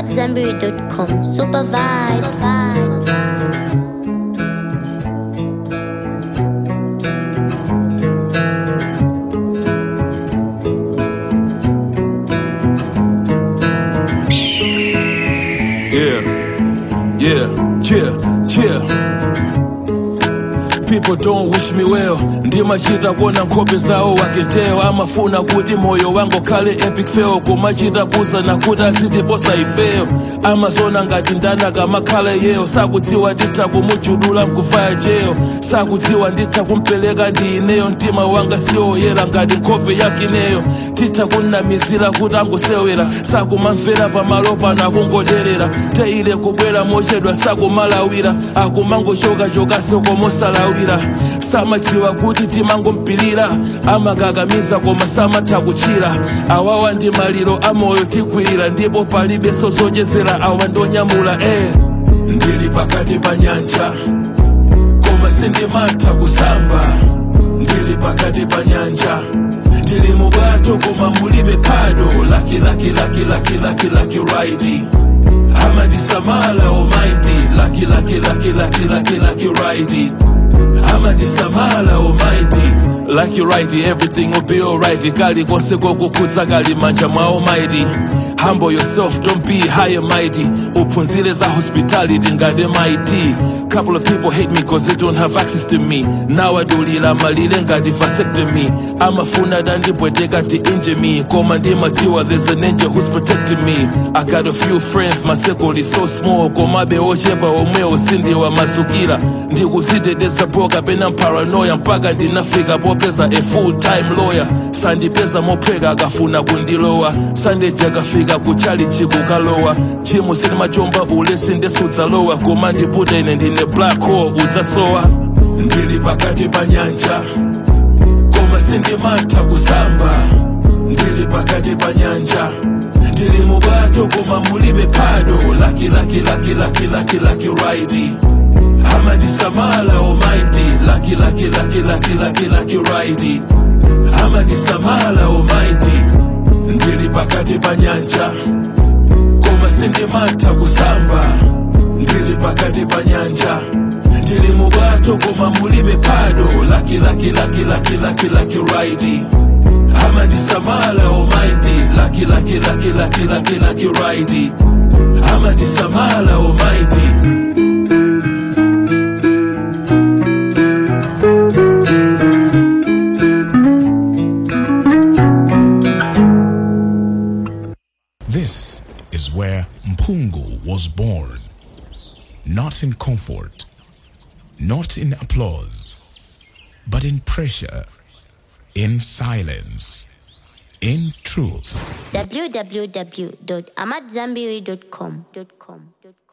AmadZanbury.com. Super vibes. Yeah, yeah, yeah, yeah. People don't wish me well ndimachita kuona nkhope zawo wakenteo amafuna kuti moyo wangu khale epic fail kumachita kuzana kuti asitiposa ifeyo amazona ngati ndanaka amakhala yeyo sakudziwa nditha kumujudula mkuvaya jeyo sakudziwa nditha kumpereka ndi ineyo mtima wanga siwoyera ngati nkhope yakineyo titha kunnamizira kuti angosewera sakumamvera pamalo pano akungoderera teile kubwera mochedwa sakumalawira akumangochokachokaso komosalawira samadziwa kuti timangompirira amakakamiza koma samatha kuchira awawa ndi maliro amoyo tikwirira ndipo palibenso zochezera awa ndonyamula eh. ndili pakati pa nyanja koma sindimatha kusamba ndili pakati pa nyanja ndili mubwato koma mulibe phado laki laki laki laki laki laki raidi amandisamala almighty laki laki laki laki laki laki raidi amandisamala almighty laki raidi everything will be alright kali konse kokukhudza kali manja mwa almighty humble yourself don't be high and mighty uphunzire za hospitality ngati MIT couple of people hate me cause they don't have access to me nawadulira malire ngati vasectomy amafuna dandipweteka ti injure me koma ndimadziwa there's an angel who's protecting me i got a few friends my circle is so small komabe ochepa omwewo sindiwamasukira ndikuziteteza bro kapena paranoia mpaka ndinafika popeza a full time lawyer sandipeza mophweka akafuna kundilowa sandeja kafika kuchali chikukalowa chimu sinimachomba ule sindesudzalowa koma ndiputa ine ndine black hole udzasowa ndili pakati pa nyanja koma sindimatha kusamba ndili pakati pa nyanja ndili mubwato koma mulibe phado laki laki laki laki laki laki raidi amandisamala almighty laki laki laki laki laki laki raidi amandisamala almighty ndili pakati pa nyanja koma sindimatha kusamba ndili pakati pa nyanja ndili mubwato koma mulibe phado laki laki laki laki laki laki raidi amandisamala almighty laki laki laki laki laki laki raidi amandisamala almighty This is where Mpungu was born. Not in comfort, not in applause, but in pressure, in silence, in truth. www.amadzanbury.com.